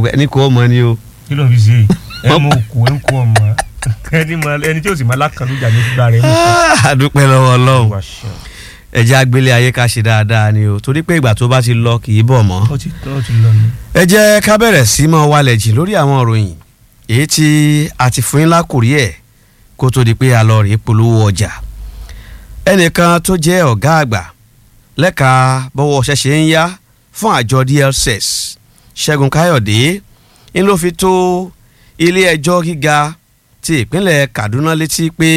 ní kò mọ ni o. kí ló ń fi ṣe ẹ mọ òkú ẹ ń kó ọmọ ẹni mọ ẹni tí ó sì máa lákàlùjà ní gbígbà rẹ. àdúpẹ́ lọ́wọ́ ọlọ́run Wá ṣeun. ẹ jẹ́ agbélé ayé ká ṣe dáadáa ni o torí pé ìgbà tó bá ti lọ kì í bọ̀ mọ́. ó ti ó ti lọ ni. ẹ jẹ́ ká bẹ̀rẹ̀ sí mọ́ wálẹ̀ jì lórí àwọn ìròyìn èyí tí a ti fún yín lákòrí ẹ̀ kó tó di pé a lọ rèé polówó ọjà ẹnìkan tó jẹ́ ọ̀gá àgbà lẹ́ka bọ́wọ́ ṣẹ̀ṣẹ̀ ń yá fún àjọ DLSS Ṣẹ́gun Káyọ̀dé ń ló fi tó ilé ẹjọ́ gíga ti ìpínlẹ̀ Kaduna létí pé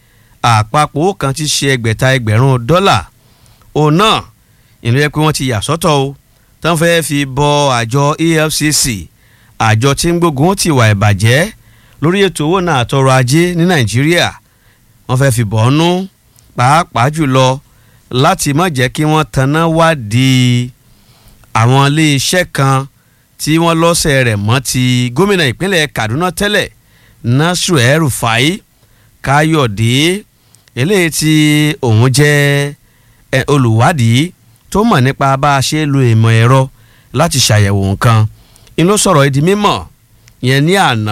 àpapọ̀ owó kan ti ṣe ẹgbẹ̀ta ẹgbẹ̀rún dọ́là òun náà ìlú yẹ pé wọ́n ti yà sọ́tọ̀ o tán fẹ́ fi bọ àjọ EFCC àjọ tí ń gbógun ti wà ìbàjẹ́ lórí ètò owó náà àtọrọ̀ ajé ní Nàìjíríà wọ́n fẹ́ fi bọ̀ ọ́nú pàápàá jùlọ láti má jẹ́ kí wọ́n taná wádìí àwọn iléeṣẹ́ kan tí wọ́n lọ́sẹ̀ rẹ̀ mọ́ ti gómìnà ìpínlẹ̀ Kaduna tẹ́lẹ̀ Nasiru El-Rufai Káyọ̀dé eléyìí tí òun jẹ́ ẹ, olùwádìí tó mọ̀ nípa bá a ṣe lo ìmọ̀ ẹ̀rọ láti ṣàyẹ̀wò nǹkan ń ló sọ̀rọ̀ ìdí mímọ̀ yẹn ní àná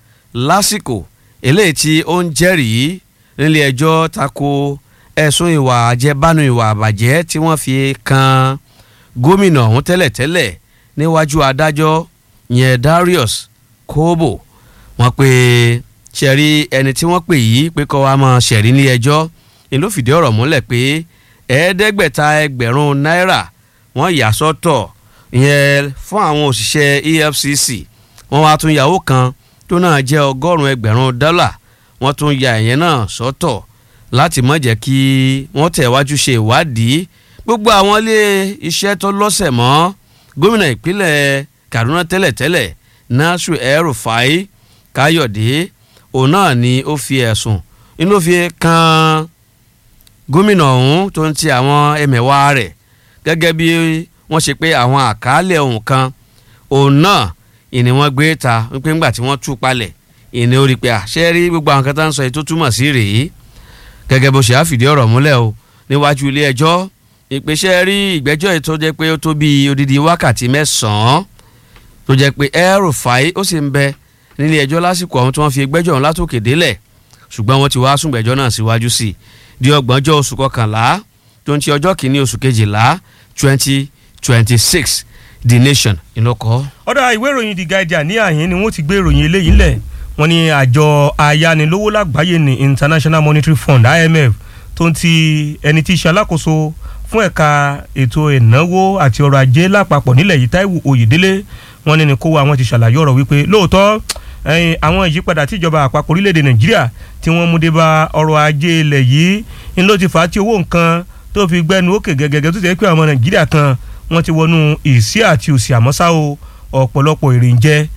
lásìkò eléyìí tí ó ń jẹ́rìí nílé ẹjọ́ tako ẹ̀sùn ìwà àjẹbánu ìwà àbàjẹ́ tí wọ́n fi kan gómìnà ọ̀hún tẹ́lẹ̀tẹ́lẹ̀ níwájú adájọ́ yẹn Darius Kobo wọ́n pe ṣẹ̀rí ẹni tí wọ́n pè yìí pé kó wá máa ṣẹ̀rí nílé ẹjọ́ ni ló fìdí ọ̀rọ̀ múlẹ̀ pé ẹ̀ẹ́dẹ́gbẹ̀ta ẹgbẹ̀rún náírà wọ́n yà sọ́tọ̀ yẹn fún àwọn òṣìṣẹ́ EFCC wọ́n wá tún yàwó kan tó náà jẹ́ ọgọ́rùn-ún ẹgbẹ̀rún dọ́là wọ́n tún ya ìyẹn náà sọ́tọ̀ láti má jẹ́ kí wọ́n tẹ̀wájú ṣe ìwádìí gbogbo àwọn ilé iṣẹ́ tó lọ́sẹ̀ mọ́ gómìnà ìpínlẹ̀ Kaduna tẹ́lẹ̀tẹ́lẹ̀ Nasiru El-Rufai Káyọ̀dé òun náà ni ó fi ẹ̀sùn inú ló fi kan gómìnà ọ̀hún tó ń ti àwọn ẹmẹ̀wà rẹ̀ gẹ́gẹ́ bí wọ́n ṣe pé àwọn àkàálẹ̀ ohun kan òun náà ìní wọ́n gbé ta wípé ńgbà tí wọ́n tú palẹ̀ ìní ó rí i pé àṣẹ rí gbogbo àwọn kan tá ń sọ yìí tó túmọ̀ sí rèé gẹ́gẹ́ bó ṣe á fìdí ọ̀rọ̀ múlẹ̀ o níwájú ilé ẹjọ́ ìpèsè rí ìgbẹ́jọ́ yìí tó jẹ́ pé ó tó bí odidi wákàtí mẹ́sàn-án tó jẹ́ pé El-Rufai ó sì ń bẹ nílé ẹjọ́ lásìkò ọ̀hún tí wọ́n fi gbẹ́jọ́ ọ̀hún látòkè délẹ̀ ṣùgbọ́n wọ́n ti wá sún gbẹ́jọ́ náà síwájú sí i di ọgbọ̀njọ́ oṣù kọkànlá tó ń ti ọjọ́ kìíní oṣù kejìlá twenty twenty six the nation ìlọkọ. ọ̀dà ìwé ìròyìn The Guardian ní àhín ni wọ́n ti gbé ìròyìn eléyìí ńlẹ̀ wọ́n ní àjọ ayánilówó lágbàáyé ní International Monetary Fund IMF tó ń ti ẹni tí í ṣe alákòóso fún ẹ̀ka ètò ìnáwó àti ọrọ̀ ajé lápapọ̀ nílẹ̀ yìí Táíwò Oyèdélé wọ́n ní ní kó wa wọ́n ti ṣàlàyé ọ̀rọ̀ wípé lóòótọ́ ẹ̀yin àwọn ìyípadà tí ìjọba àpapọ̀ orílẹ̀-èdè Nàìjíríà tí wọ́n mú dé bá ọrọ̀ ajé ilẹ̀ yìí ń ló ti fà á tí owó nǹkan tó fi gbẹnu òkè gẹ́gẹ́gẹ́ tó ti pé àwọn Nàìjíríà kan wọ́n ti wọnú ìsí àti òsì àmọ́sá o ọ̀pọ̀lọpọ̀ èrè ń jẹ́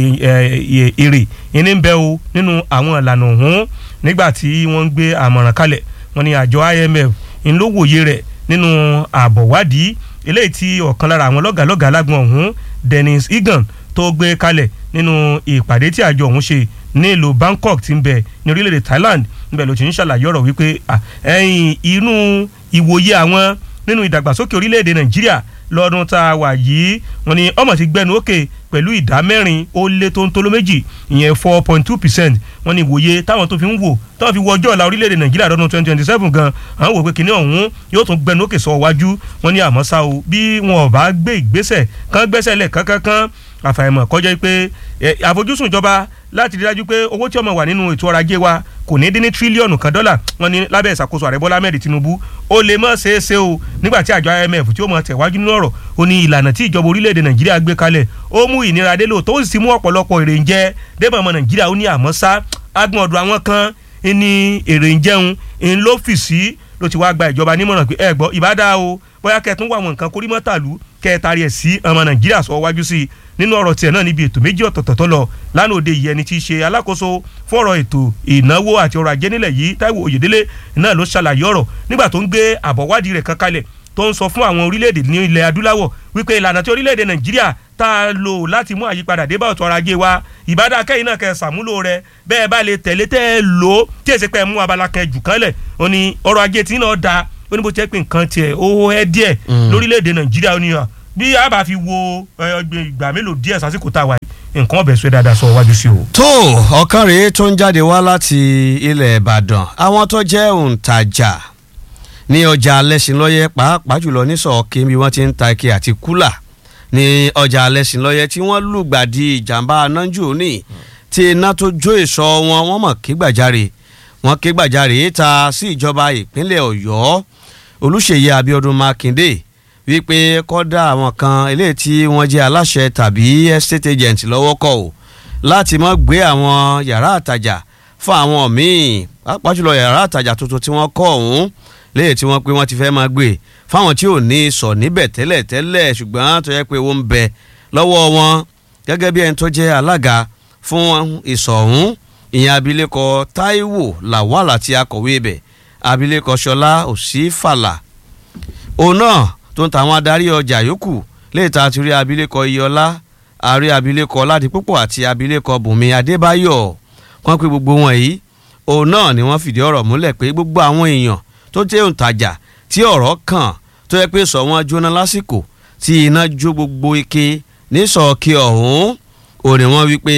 èrè ìní ń bẹ o nínú àwọn ìlànà ọ̀hún nígbà tí wọ́n ń gbé àmọ̀ràn kalẹ̀ wọ́n ní àjọ IMF ń ló wòye rẹ̀ nínú àbọ̀wádìí eléyìí tí ọ̀kan lára àwọn lọ́gàlọ́gà alágbọ̀n ọ̀hún Dennis Egan tó gbé kalẹ̀ nínú ìpàdé tí àjọ ọ̀hún ṣe ní ìlú Bangkok tí ń bẹ ní orílẹ̀-èdè Thailand níbẹ̀ ló ti ń ṣàlàyé ọ̀rọ̀ wípé ẹ̀yìn inú ìwòye àwọn nínú ìdàgbàsókè orílẹ̀-èdè Nàìjíríà lọ́dún tá a wà yìí wọ́n ní ọmọ ti gbẹnu òkè pẹ̀lú ìdá mẹ́rin ó lé tó ń tó ló méjì ìyẹn four point two percent wọ́n ní ìwòye táwọn tó fi ń wò táwọn fi wọ ọjọ́ ọ̀la orílẹ̀-èdè nàìjíríà lọ́dún twenty twenty seven gan àwọn wò pé kinní ọ̀hún yóò tún gbẹnu òkè sọ wájú wọ́n ní àmọ́ ṣá o bí wọn ò bá gbé ìgbésẹ̀ kán gbẹ́sẹ̀ lẹ̀ kánkán àfàìmọ̀ kọjá pé àfojúsùn ìjọba láti rí dájú pé owó tí ó máa wà nínú ètò ọrọ̀ ajé wa kò ní dín ní tírílíọ̀nù kan dọ́là wọ́n ní lábẹ́ ìṣàkóso ààrẹ bọ́lá ahmed tinubu ó lè mọ̀ ṣeé ṣe o nígbà tí àjọ imf tí ó mọ̀ tẹ̀wájú nínú ọ̀rọ̀ ó ní ìlànà tí ìjọba orílẹ̀-èdè nàìjíríà gbé kalẹ̀ ó mú ìnira dé lóòótọ́ ó sì ti mú ọ̀pọ̀lọpọ̀ èrè ń jẹ débà ọmọ nàìjíríà ó ní àmọ́ sá agbọ̀n ọ̀dọ̀ àwọn kan ní èrè ń jẹun ń ló fì sí ló ti wá gba ìjọba nímọ̀ràn pé ẹ gbọ́ ìbádá o bóyá kẹtún wà wọn nǹkan kórìmọ́tàlú kẹtàrí ẹ̀ sí ọmọ nàìjíríà sọ wájú sí i nínú ọ̀rọ̀ tiẹ̀ náà níbi ètò méjì ọ̀tọ̀ọ̀tọ̀ tó lọ lánàá òde yìí ẹni tí í ṣe alákòóso fún ọ̀rọ̀ ètò ìnáwó àti ọrọ̀ ajé nílẹ̀ yìí Táíwò Oyèdélé náà ló ṣàlàyé ọ̀rọ̀ nígbà tó ń gbé àbọ̀wádìí rẹ̀ kan kalẹ̀ tó ń sọ fún àwọn orílẹ̀-èdè ní ilẹ̀ adúláwọ̀ wípé ìlànà tí orílẹ̀-èdè Nàìjíríà tá a lò láti mú àyípadà dé bá ọ̀tọ̀ ọrọ̀ ajé wa ìbádá kẹ́yìn náà kẹ́ ṣàmúlò rẹ̀ bẹ́ẹ̀ bá lè tẹ̀lé tẹ́ ẹ lò ó tí èsì pẹ́ mú abala kan jù kan lẹ̀ ó ní ọrọ̀ ajé tí náà da ó ní bó jẹ́ pé nǹkan tiẹ̀ ó ẹ́ díẹ̀ lórílẹ̀‐èdè nàìjíríà ó ní à bí a bá fi wo ẹ, ìgbà mélòó díẹ̀ sásìkò tá a wà yìí nǹkan ọbẹ̀ sọ dáadáa sọ wájú sí o. tó ọ̀kan rèé tó ń jáde wá láti ilẹ̀ ìbàdàn àwọn tó jẹ́ òǹtajà ní ọjà alẹ́sìnlọ́yẹ́ pàápàá jùlọ nísọ̀ọ́kì bí wọ́n ti ń ta ike àti kúlà ní ọjà alẹ́sìnlọ́yẹ́ tí wọ́n lùgbàdì ìjàmbá anájú ní tí iná tó jó ìsọ̀ wọn wọ́n mọ̀ ké gbàjarè wọ́n ké gbàjarè ta sí ìjọba ìpínlẹ̀ ọ̀yọ́ olùṣèyí abiodun makinde wípé kọ́dà àwọn kan eléyìí tí wọ́n jẹ́ aláṣẹ tàbí estate agent lọ́wọ́ kọ́ ò láti mọ́ gbé àwọn yàrá àtàjà fún àwọn míì pàápàá jùlọ yàrá àtàjà tuntun tí wọ́n kọ́ ọ̀hún léyìí tí wọ́n pé wọ́n ti fẹ́ máa gbé fáwọn tí ò ní sọ níbẹ̀ tẹ́lẹ̀ tẹ́lẹ̀ ṣùgbọ́n tó yẹ pé ó ń bẹ lọ́wọ́ wọn gẹ́gẹ́ bí ẹni tó jẹ́ alága fún ìsọ̀ ọ̀hún ìyẹn abilékọ Táíwò Lawal àti akọ̀wé ibẹ̀ abilékọ Ṣọlá Òsínfàlà òun náà tó ń tàwọn adarí ọjà yòókù léyìí tá a ti rí abilékọ Iyọlá àrí abilékọ Ládìpúpọ̀ àti abilékọ Bùnmi Adébáyọ̀ wọ́n pé gbogbo wọn yìí òun náà ni wọ́n fìdí ọ̀rọ̀ múlẹ̀ pé gbogbo àwọn èèyàn tó jẹ́ òǹtajà tí ọ̀rọ̀ kàn tó yẹ pé sọ wọ́n jóná lásìkò tí iná jó gbogbo ike nísọ̀ọ́kì ọ̀hún ò ní wọ́n wí pé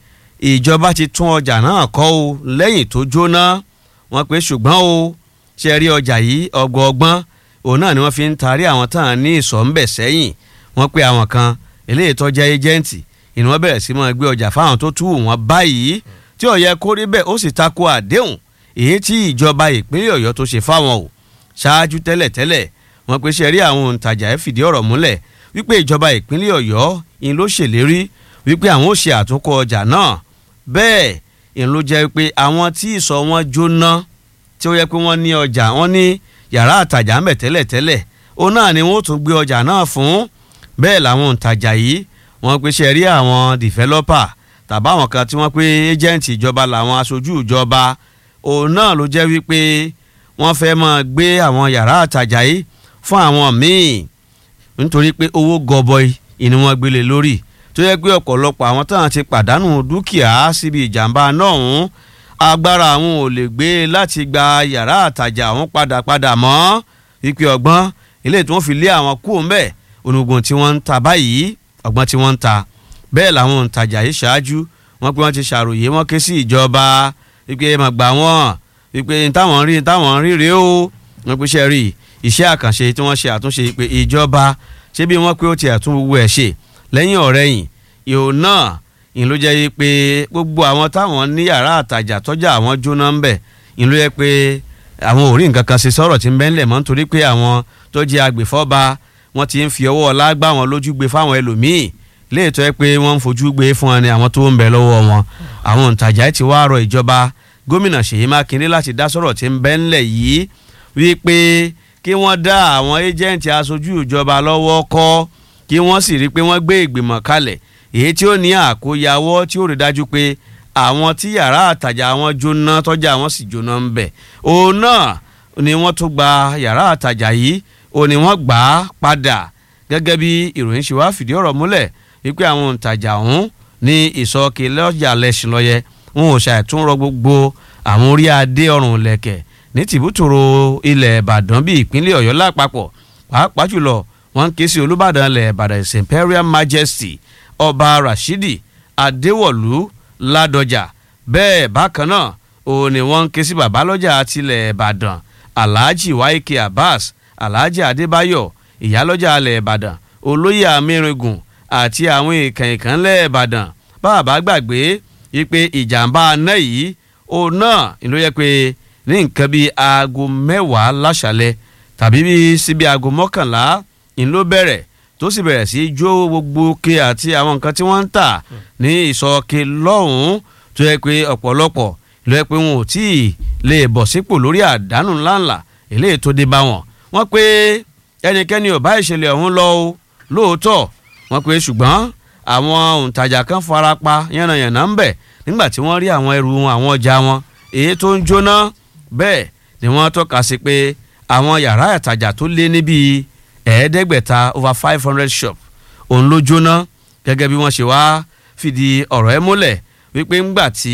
ìjọba ti tún ọjà náà kọ́ o lẹ́yìn tó jóná wọ́n pé ṣùgbọ́n o ṣe rí ọjà yìí ọgbọọgbọ́n òun náà ni wọ́n fi ń tarí àwọn tán ní ìsọ̀ ń bẹ̀ sẹ́yìn wọ́n pé àwọn kan eléyìí tó jẹ́ ẹjẹ́ǹtì ìní wọ́n bẹ̀rẹ̀ sí máa gbé ọjà fáwọn tó tú wọn báyìí tí ó yẹ kó rí bẹ́ẹ̀ ó sì tako àdéhùn èyí tí ìjọba ìpínlẹ̀ ọ̀yọ́ tó ṣe fáwọn o ṣáájú tẹ́lẹ̀tẹ́lẹ̀ wọ́n pe ṣe rí àwọn òǹtajà ẹ̀ fìdí ọ̀rọ̀ múlẹ̀ wípé ìjọba ìpínlẹ̀ ọ̀yọ́ in ló ṣèlérí wípé àwọn ò ṣe àtúnkọ́ ọjà náà bẹ́ẹ̀ in ló jẹ́ pé àwọn tí ìsọ̀ wọn jóná tí ó yẹ pé wọ́n ní ọjà wọ́n ní yàrá àtàjà ń bẹ̀ tẹ́lẹ̀tẹ́lẹ̀ òun náà ni wọ́n tún gbé ọjà náà fún bẹ́ẹ̀ làwọn òǹtajà yìí wọ́n pe ṣe rí àwọn dìfẹ́lọ́pà tàbá àwọn kan tí wọ́n pé ẹ́jẹ̀ǹtì ìjọba làwọn aṣojú ìjọba òun náà ló jẹ́ wípé wọ́n fẹ́ máa gbé àwọn yàrá àtàjà yìí fún àwọn míì nítorí pé owó gọbọi ni wọ́n gbélé lórí tó yẹ pé ọ̀pọ̀lọpọ̀ àwọn táwọn ti pàdánù dúkìá síbi ìjàmbá náà ń agbára àwọn ò lè gbé láti gba yàrá àtàjà àwọn padà padà mọ́ wípé ọgbọ́n ilé tí wọ́n fi lé àwọn kú ńbẹ̀ onugun tí wọ́n ń ta báyìí ọgbọ́n tí wọ́n ń ta bẹ́ẹ̀ làwọn òǹtajà yìí ṣáájú wọ́n pé wọ́n ti ṣàròyé wọ́n ké sí ìjọba wípé mà gbà wọ́n wípé táwọn rí táwọn rí rèé o wọ́n pé ṣe rí iṣẹ́ àkànṣe tí wọ́n ṣe àtúnṣe pé ìjọba ṣé bí wọ́n pé ó ti àtún gbogbo ẹ̀ ṣe lẹ́yìn ọ̀rẹ́yìn ìhò náà ìlú jẹ́ yí pé gbogbo àwọn táwọn ní yàrá àtàjà tọ́jà àwọn jóná ń bẹ̀ ìlú yẹ pé àwọn ò rí nǹkan kan ṣe sọ̀rọ̀ tí ń bẹ́ńlẹ̀ mọ́ nítorí pé àwọn tó jẹ́ agbèfọ́ba wọ́n ti ń fi ọwọ́ ọlá gbá wọn lójú gbé fáwọn ẹlòmíì léètọ́ ẹ pé wọ́n ń fojú gbé fún wọn ni àwọn tó ń bẹ lọ́wọ́ wọn àwọn òǹtajà ti wá rọ ìjọba gómìnà Ṣèyí Mákindé láti dá sọ̀rọ̀ tí ń bẹ́ńlẹ̀ yìí wípé kí wọ́n dá àwọn ẹ́jẹ̀ǹtì aṣojú ìjọba lọ́wọ́ kọ́ kí wọ́n sì rí i pé wọ́n gbé ìgbìmọ̀ kalẹ̀ èyí tí ó ní àkóyawọ́ tí ó rí dájú pé àwọn tí yàrá àtàjà wọn jóná tọ́jà wọn sì jóná ń bẹ̀ òun náà ni wọ́n tún gba yàrá àtàjà yìí òun ni wọ́n gbà á padà gẹ́gẹ́ bí ìròyìn ṣe wá fìdí ọ̀rọ̀ múlẹ̀ wípé àwọn òǹtajà ọ̀hún ní ìsọ̀kè lọ́jà lẹ́sìn lọ́yẹ wọn ò ṣàìtúnrọ gbogbo àwọn orí adé ọrùn lẹ̀kẹ̀ ní tìbútòrò ilẹ̀ ìbàdàn bíi ìpínlẹ̀ ọ̀yọ́ lápapọ̀ pàápàá jùlọ wọ́n ń ké sí olúbàdàn ilẹ̀ ìbàdàn his imperial majesty ọba rashidi adéwọ̀lú ládọjà bẹ́ẹ̀ bákan náà òun ni wọ́n ń ké sí babalọ́jà tilẹ̀ ìbàdàn alhaji waike abbas alhaji adébáyọ̀ ìyálọ́jà ilẹ̀ ìbàdàn olóyè amírìngùn àti àwọn èèkàn ìkànlẹ̀ ìbàdàn bàbá gbàgbé wípé ìjàmbá aná yìí òun náà ló yẹ pé ní nǹkan bíi aago mẹ́wàá láṣálẹ̀ tàbí bíi síbi aago mọ́kànlá ń ló bẹ̀rẹ̀ tó sì bẹ̀rẹ̀ sí í jó gbogbo ke àti àwọn nǹkan tí wọ́n ń tà ní ìsọ̀ke lọ́hùn-ún tó yẹ pé ọ̀pọ̀lọpọ̀ ló yẹ pé wọn ò tí ì lè bọ̀ sípò lórí àdánù ńláńlá eléyìí tó dé bá wọn wọ́n pé ẹnikẹ́ni ò bá ìṣẹ̀lẹ̀ ọ̀hún lọ o lóòótọ́ wọ́n pé ṣùgbọ́n àwọn òǹtajà kan fara pa yánnayànna ń bẹ̀ nígbà tí wọ́n rí àwọn ẹrù wọn àwọn ọjà wọn èyí tó ń jóná bẹ́ẹ̀ ni wọ́n tọ́ka sí pé àwọn yàrá ìtajà tó lé níbi ẹ̀ẹ́dẹ́gbẹ̀ta over five hundred shop òun ló jóná gẹ́gẹ́ bí wọ́n ṣe wá fìdí ọ̀rọ̀ ẹ̀ múlẹ̀ wípé ńgbà tí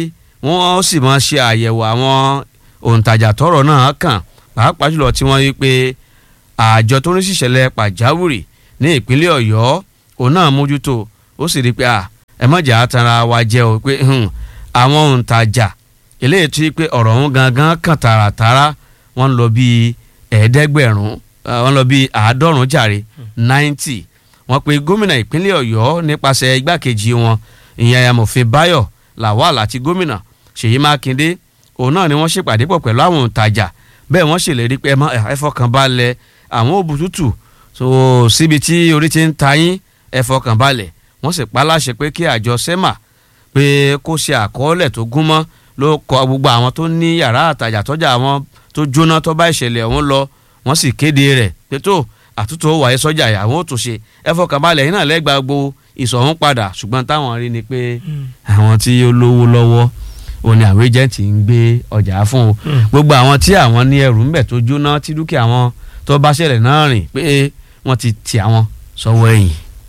wọ́n sì máa ṣe àyẹ̀wò àwọn òǹtajà tọ́rọ̀ náà kàn pàápàá jùlọ tí wọ́n wí pé àjọ tó ń ṣìṣẹ̀lẹ̀ pàjáwìrì ní ìpínlẹ̀ ọ̀yọ́ òun náà mójútó ó sì rí i pé ẹ mọ̀jà àtàrà wa jẹ́ o pé àwọn òǹtajà eléyìí tí pé ọ̀rọ̀ ọ̀hún gangan kàn tààràtàrà wọ́n lọ bíi ẹ̀ẹ́dẹ́gbẹ̀rún wọ́n lọ bíi àádọ́rùn-ún jàre ninety wọ́n pe gómìnà ìpínlẹ̀ ọ̀yọ́ nípasẹ̀ igbákejì wọn ìyẹn amòfin báyọ̀ lawal àti gómìnà ṣèyí mákindé òun náà ni wọ́n ṣèpàdé pọ̀ pẹ̀lú àwọn òǹtajà bẹ́ẹ̀ wọ́n ṣèlérí pé ẹ fọkàn balẹ̀ àwọn òbútútù so síbi tí orí ti ń ta yín ẹ fọkàn balẹ̀ wọ́n sì pa láṣẹ pé kí àjọ sema pé kó ṣe àkọọ́lẹ̀ tó gúnmọ́ ló kọ gbogbo àwọn tó ní yàrá àtàjà tọ́jà àwọn tó jóná tó bá ìṣẹ̀lẹ̀ ọ̀hún lọ wọ́n sì kéde rẹ̀ pé tó àtúntò wáyé sọ́jà àwọn ò tún ṣe ẹ fọkàn balẹ̀ yín náà lẹ́gbàá gbogbo ìsọ̀hún padà ṣùgbọ́n táwọn rí ni pé àwọn tí ó lówó lọ́wọ́ òun ni àwọn agent ń gbé ọjà fún o gbogbo àwọn tí àwọn ní ẹrù ńbẹ tó jóná tí dúkìá wọn tó bá ṣẹlẹ̀ náà rìn pé wọ́n ti tì àwọn sọ́wọ́ ẹ̀yìn.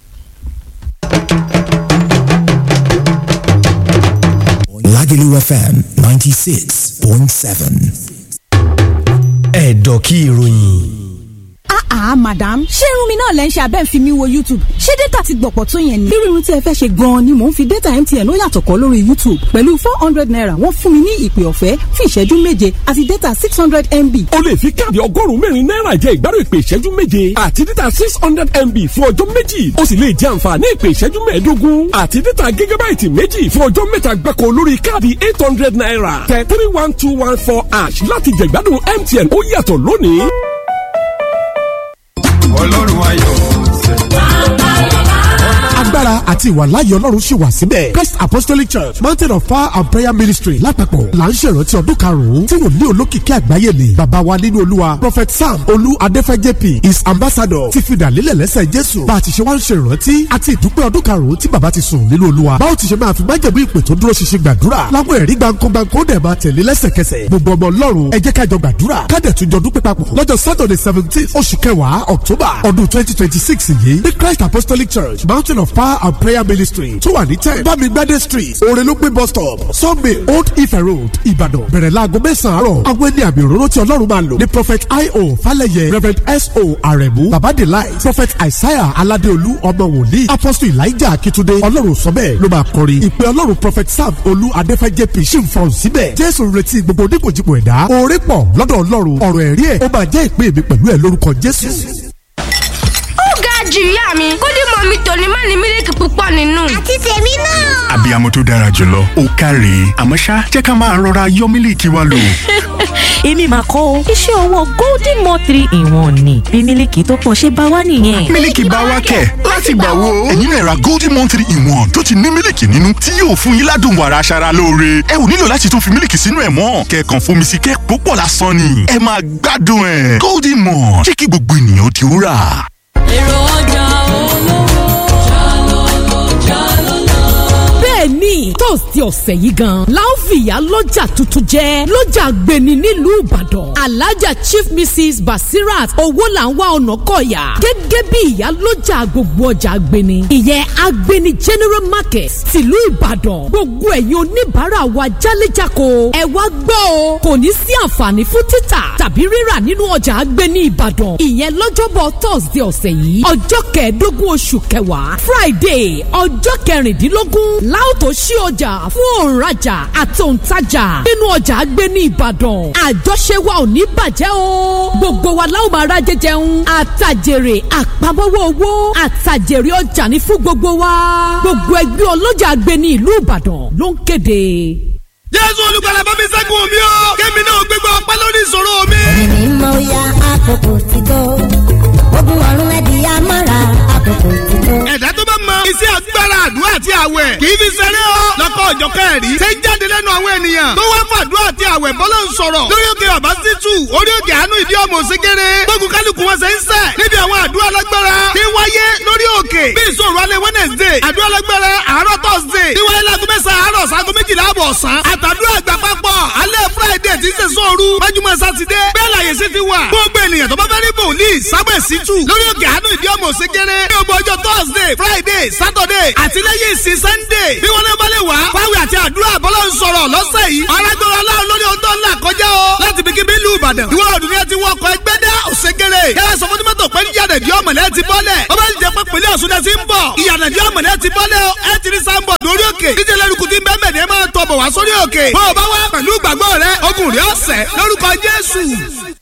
Lagelu FM ninety six point seven. ẹ̀dọ̀ kí ìròyìn ah madam ṣé irun mi náà lẹ́ ń ṣe abẹ́ ń fi mi wo youtube ṣé data ti gbọ̀pọ̀ tó yẹn ni. bí irun tí ẹ fẹ́ ṣe gan-an ni mò ń fi data mtn ó yàtọ̀ kọ́ lórí youtube pẹ̀lú four hundred naira wọ́n fún mi ní ìpè ọ̀fẹ́ fún ìṣẹ́jú méje àti data six hundred mb. o lè fi káàdì ọgọ́rùn-ún mẹ́rin náírà jẹ ìgbádùn ìpè ìṣẹ́jú méje àti data six hundred mb fún ọjọ́ méjì o sì lè jẹ àǹfààní ìpè ìṣẹ́jú mẹ́ẹ̀ẹ́dógún àti data gigabaiti méjì fún ọjọ́ mẹ́ta gbáko lórí káàdì eight hundred naira tẹ three one two one four ash láti jẹ ìgbádùn mtn ó yàtọ̀ lónìí ọlọ́run ayọ̀ agbára àti ìwàláyé ọlọ́run ṣì wà síbẹ̀ christ apostolic church mountain of power and prayer ministry lápapọ̀ là ń ṣèrántí ọdún karùn-ún tí wòlíì olókìkí àgbáyé ni bàbá wa nínú olúwa prophet sam olú adéfẹ́ jp is ambassador ti fìdá lélẹ̀ lẹ́sẹ̀ jésù bá a ti ṣe wá ń ṣèrántí àti ìdúpẹ́ ọdún karùn-ún tí bàbá ti sùn nínú olúwa báwo ti ṣe máa fi májèmú ìpè tó dúró ṣinṣin gbàdúrà láwọn ẹ̀rí gbàǹkangbàǹkan ó dẹ̀ máa tẹ̀lé lẹ́sẹ̀kẹsẹ̀ gbogbo ọmọ ọlọ́run ẹ jẹ́ ká jọ gbàdúrà ká dẹ̀ tún jọ dúpẹ́ papọ̀ lọ́jọ́ saturday seventeen oṣù kẹwàá october ọdún twenty twenty six yìí ní christ apostolic church mountain of power and prayer ministry tó wà ní ten bámigbádé street orelópé bus stop sunday old ife road ìbàdàn bẹ̀rẹ̀ láago mẹ́sàn-án àárọ̀ àwọn ẹni àmì òróró tí ọlọ́run máa lò ní prophet io falẹyẹ reverend so aremu baba de light prophet isaiah aládéolú ọmọ wòlíì apostle elijah akitunde ọlọ́run sọ bẹ́ẹ̀ ló máa kọrin ìpè ọlọ́run prophet sam olú adéfẹ́ jp ṣì ń fọ̀n síbẹ̀ jésù ń retí gbogbo oníkòjìpò ẹ̀dá oore pọ̀ lọ́dọ̀ ọlọ́run ọ̀rọ̀ ẹ̀rí ẹ̀ ó máa jẹ́ ìpè mi pẹ̀lú ẹ̀ lórúkọ jésù jù ìyá mi kódì mọ mi tòní má ní mílíkì púpọ̀ nínú. àti tèmi náà. abiyamọ tó dára jùlọ ó káre àmọ́ ṣá jẹ́ ká máa rọra yọ mílíkì wa lò. èmi mà kọ́ o iṣẹ́ ọwọ́ golden mo three in one ni bí mílíkì tó pọ̀ ṣe bá wá nìyẹn. mílíkì bá wá kẹ̀ láti gbà wo. ẹ̀yin náà ra golden mo three in one tó ti ní mílíkì nínú tí yóò fún yín ládùn wàrà aṣara lóore. ẹ ò nílò láti tún fi mílíkì sínú ẹ̀ mọ́ kẹ̀kàn fomi sí kẹ́ púpọ̀ lásán ni. ẹ máa gbádùn ẹ̀ golden mo jẹ́ kí gbogbo ènìyàn ti rà èrò ọjà olówó jálọ́lọ́ jálọ́lọ́. bẹ́ẹ̀ni tóòsì ọ̀sẹ̀ yìí gan la ó fìyà lọ́jà tuntun jẹ́ lọ́jà gbẹ̀ni nílùú ìbàdàn alájà chief mrs basirat owó là ń wá ọ̀nà kọ̀yà gẹ́gẹ́ bí ìyá lọ́jà gbogbo ọjà gbẹ̀ni ìyẹn agbẹ̀ni general market tìlú ìbàdàn gbogbo ẹ̀yin oníbàárà wa jálẹ̀jáko ẹ wá gbọ́ o kò ní sí àǹfààní fún títà tàbí rírà nínú ọjà agbẹ̀ni ìbàdàn ìyẹn lọ́jọ́bọ̀ thursday ọ̀sẹ̀ yìí ọjọ́ kẹẹ̀ẹ́dógún oṣù kẹwàá friday ọjọ́ kẹrìndínlógún láòtó ṣí ọjà fún òǹrajà àti òǹtajà nínú ọjà agbẹ̀ni ìbàdàn àjọṣe wa ò ní bàjẹ́ o gbogbo wa láwọn máa ra jẹjẹun àtàjèrè àpamọ́wọ́ owó àtàjèrè ọjà ní fún gbogbo wa gbogbo ẹgbẹ́ ọlọ́jà agbẹ̀ni ìlú ìbàdàn ló ń kéde. jésù olùgbàlà bá mi ṣẹ́gun mi o kémi náà gbégbá ọpẹ́ lórí ìṣòro mi. èmi mọ ya àkókò ti tó ogun ọ̀run ẹ̀dí amára àkókò ti tó. ẹ̀dá tó bá mọ iṣẹ́ agbára àdúrà àti àwẹ̀ kì í fi ṣeré o lọ́kọ̀ ọ̀jọ̀ kẹ́ẹ̀rí ṣe ń jáde lẹ́nu àwọn ènìyàn tó wá fàdúrà àti àwẹ̀ bọ́lá ń sọ̀rọ̀ lórí òkè bàbá sítù orí òkè àánú ìdí ọmọ òsínkéré gbógun kálukú wọn ṣe ń sẹ̀ níbi àwọn àdúrà lágbára tí ń wáyé lórí òkè bí ìṣòro alẹ́ wednesday àdúrà lágbára àárọ̀ thursday tí wáyé láago mẹ́sàn-án àárọ̀ sago méjìlá àbọ̀ ọ̀sán àtàdúrà àgbà papọ̀ alẹ́ friday tí ń ṣe sóoru májúmọ́ sátidé bẹ́ẹ̀ láyé sí ti wà gbogbo ènìyàn tó bá fẹ́ rí bòlíì sábẹ̀ sítù lórí òkè àánú ìdí ọmọ òsínkéré ní ọgbọ ọjọ́ thursday friday saturday àti lẹ́yìn ìsìn sunday bí wọ́n lé balẹ̀ wá fáwọn àti àdúrà bọ́lá ń sọ̀rọ̀ lọ́sẹ̀ yìí arágbára aláwọ̀ lórí ohun tó ń là kọjá o láti bí kíbi ìlú ìbàdàn ìwọ ọdún ni ẹ ti wọ ọkọ̀ ẹgbẹ́ dá òṣègèrè yàrá sọ fún tìmọ́tò pé yàrá ìdí ọmọlẹ́ ti bọ́lẹ̀ ọba ìjẹ́ pé pèlè ọ̀ṣun ẹ ti ń bọ̀ ìyàrá ìdí ọmọlẹ́ ti bọ́lẹ̀ ẹ ti rí sáńbọ̀ lórí òkè díje lẹ́rùkù tí ń bẹ́ẹ̀ mẹ́rin ẹ máa tọ̀ bọ̀ wá sórí òkè bó o bá wá pẹ̀lú ìgbàgbọ́ rẹ ogun rẹ ọ̀sẹ̀ lórúkọ jésù.